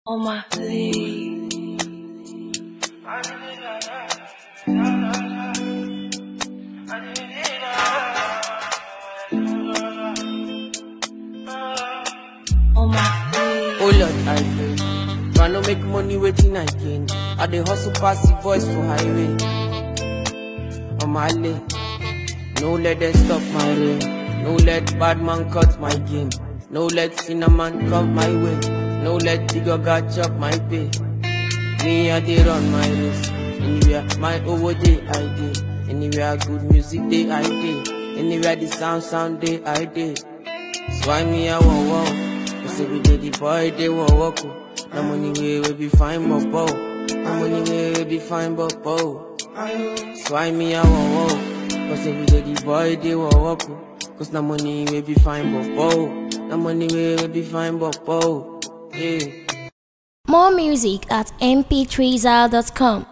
on my sleeve. On my sleeve. Oh Lord, I pray. Try no make money waiting I gain. I dey hustle pass the voice for highway. On my lane. No let them stop my rain. No let bad man cut my game. No let cinnamon come my way. No let Tigo chop my pay. Me I dey run my race. Anywhere my over day I dey. Anywhere good music day I dey. Anywhere the sound sound day I dey. So why me I want walk? Cause every day the boy they want walk. oh. No money way we be fine but bow. No money way we be fine but bow. So why me I want walk? Cause every day the boy they want walk. oh. Cause no money we be fine but bow. No money way we be fine but bow. Yeah. More music at mp3zal.com.